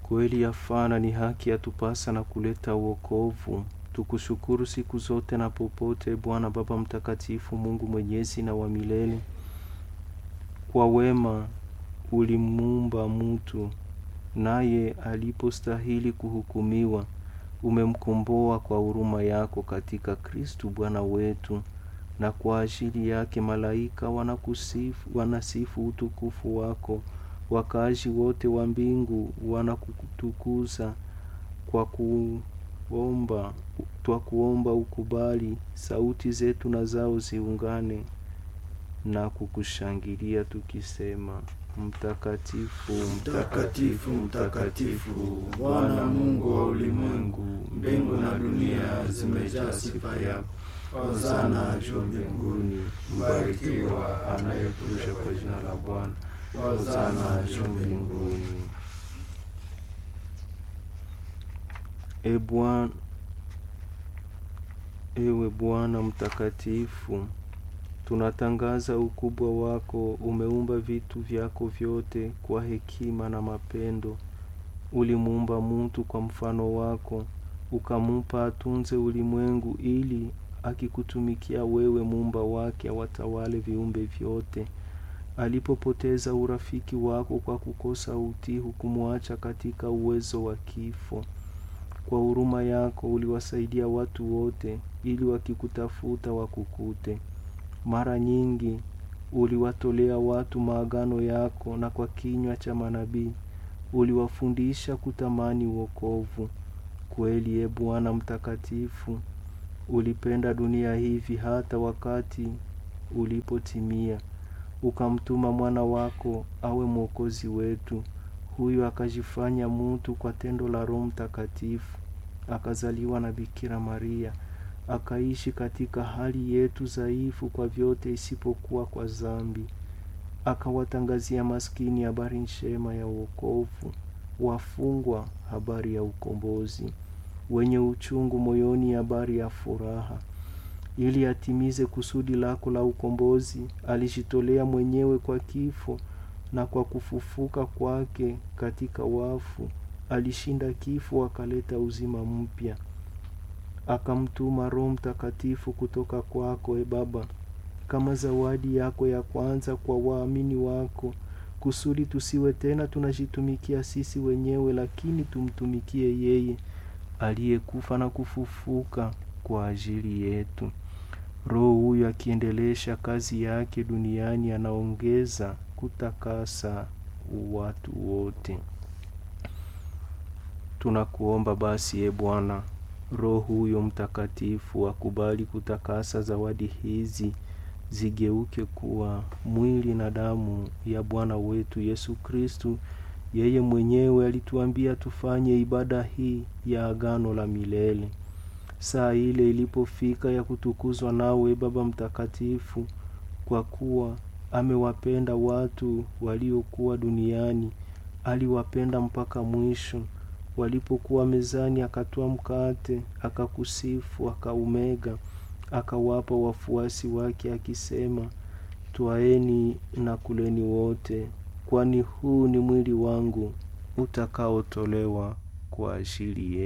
Kweli yafana ni haki yatupasa na kuleta uokovu. Tukushukuru siku zote na popote, Bwana Baba Mtakatifu, Mungu mwenyezi na wa milele. Kwa wema ulimuumba mtu, naye alipostahili kuhukumiwa, umemkomboa kwa huruma yako katika Kristu Bwana wetu, na kwa ajili yake malaika wanakusifu, wanasifu utukufu wako. Wakaaji wote wa mbingu wanakutukuza kwa kuomba, twa kuomba ukubali sauti zetu na zao ziungane na kukushangilia tukisema: Mtakatifu, Mtakatifu, mtakatifu, Bwana Mungu wa ulimwengu, mbingu na dunia zimejaa sifa yako. Hosana juu mbinguni, mbarikiwa anayekuja kwa jina la Bwana. Hosana juu mbinguni. E Bwana, ewe Bwana mtakatifu, tunatangaza ukubwa wako. Umeumba vitu vyako vyote kwa hekima na mapendo. Ulimuumba mtu kwa mfano wako, ukamupa atunze ulimwengu, ili akikutumikia wewe, muumba wake, awatawale viumbe vyote. Alipopoteza urafiki wako kwa kukosa utii, hukumwacha katika uwezo wa kifo. Kwa huruma yako uliwasaidia watu wote, ili wakikutafuta wakukute. Mara nyingi uliwatolea watu maagano yako, na kwa kinywa cha manabii uliwafundisha kutamani wokovu. Kweli, e Bwana mtakatifu, ulipenda dunia hivi hata wakati ulipotimia, ukamtuma mwana wako awe mwokozi wetu. Huyu akajifanya mutu kwa tendo la Roho Mtakatifu, akazaliwa na Bikira Maria, akaishi katika hali yetu dhaifu kwa vyote isipokuwa kwa dhambi. Akawatangazia maskini habari njema ya wokovu, wafungwa habari ya ukombozi, wenye uchungu moyoni habari ya furaha. Ili atimize kusudi lako la ukombozi, alijitolea mwenyewe kwa kifo na kwa kufufuka kwake katika wafu alishinda kifo, akaleta uzima mpya. Akamtuma Roho Mtakatifu kutoka kwako, e Baba, kama zawadi yako ya kwanza kwa waamini wako, kusudi tusiwe tena tunajitumikia sisi wenyewe, lakini tumtumikie yeye aliyekufa na kufufuka kwa ajili yetu. Roho huyu akiendelesha kazi yake duniani, anaongeza kutakasa watu wote. Tunakuomba basi, e Bwana, Roho huyo Mtakatifu akubali kutakasa zawadi hizi zigeuke kuwa mwili na damu ya Bwana wetu Yesu Kristu. Yeye mwenyewe alituambia tufanye ibada hii ya agano la milele. Saa ile ilipofika ya kutukuzwa nawe, Baba Mtakatifu, kwa kuwa amewapenda watu waliokuwa duniani, aliwapenda mpaka mwisho. Walipokuwa mezani, akatwaa mkate, akakusifu, akaumega, akawapa wafuasi wake, akisema, twaeni na kuleni wote, kwani huu ni mwili wangu utakaotolewa kwa ajili yenu.